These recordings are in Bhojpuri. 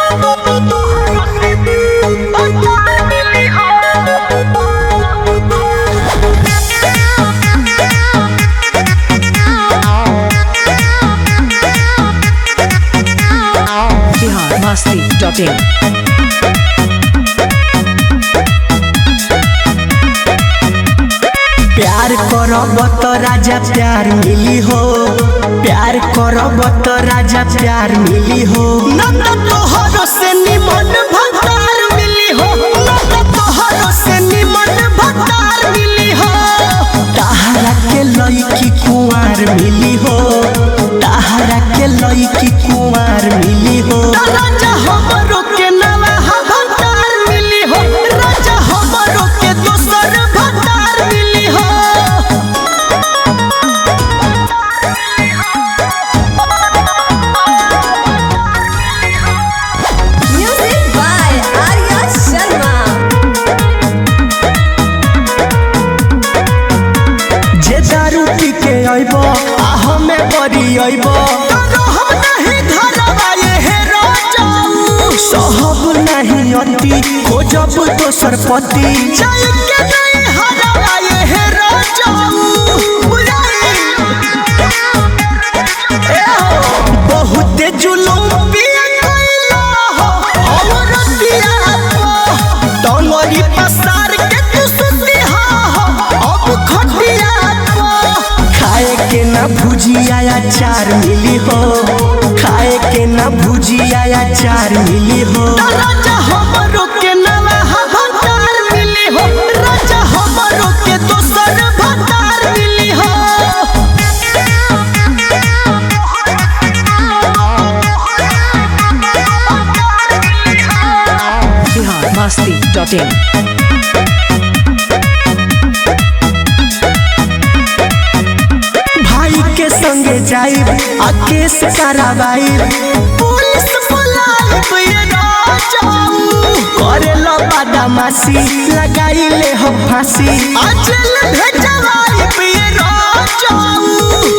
बिहार मस्ती डॉट इन प्यार करब तो राजा प्यार मिली हो प्यार करब तो राजा प्यार मिली हो नंद तोहरो से निमन भतार मिली हो नंद तोहरो से निमन भतार मिली हो ताहरा के लईकी कुंवार मिली हो ताहरा के लईकी कुंवार मिली हो राजा हमरो के नवा भतार मिली हो राजा हमरो के दोसर भतार मिली हो Music by Arya Sharma. जे दारू पी के अइब आ हमें बरी अइब हम नहीं धरबा ये हे राजाऊ सहब नहीं अति खोजब दोसर पति जाय के नहीं हरबा ये हे राजाऊ बुझाई ए हो बहुत जुलूम पिया कइला हो और दिया को डोंगरी पसार के तू सुतिहा हो अब खटिया को खाए के ना भुजिया अचार मिली हो खाए के ना भुजिया अचार मिली हो राजा हमरो के नवा भतार मिली हो राजा हमरो के दोसर भतार मिली हो बिहार मस्ती डॉट इन भाई के संगे जाइब आ केस कराबाइब पुलिस बुलाइब ये राजाऊ करे लो बदमाशी लगाई ले हो फांसी आ जेल भेजवाइब ये राजाऊ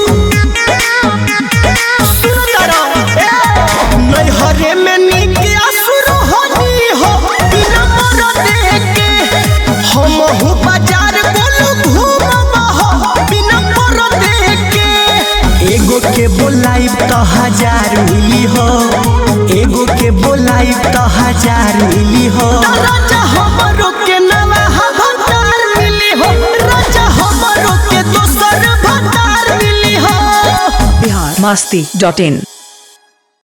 सुंदरा ए नैहरे में नीक असुर होनी हो बिना मर देके हम हूँ बाजार बोलू घूमब हो बिना मर देके एगो के बोलाइब तो हजार मिली हो एगो के बोलाइब तो हजार मिली हो राजा हमरो के नवा भतार मिली हो राजा हमरो के दोसर भतार मिली हो बिहार मस्ती डॉट इन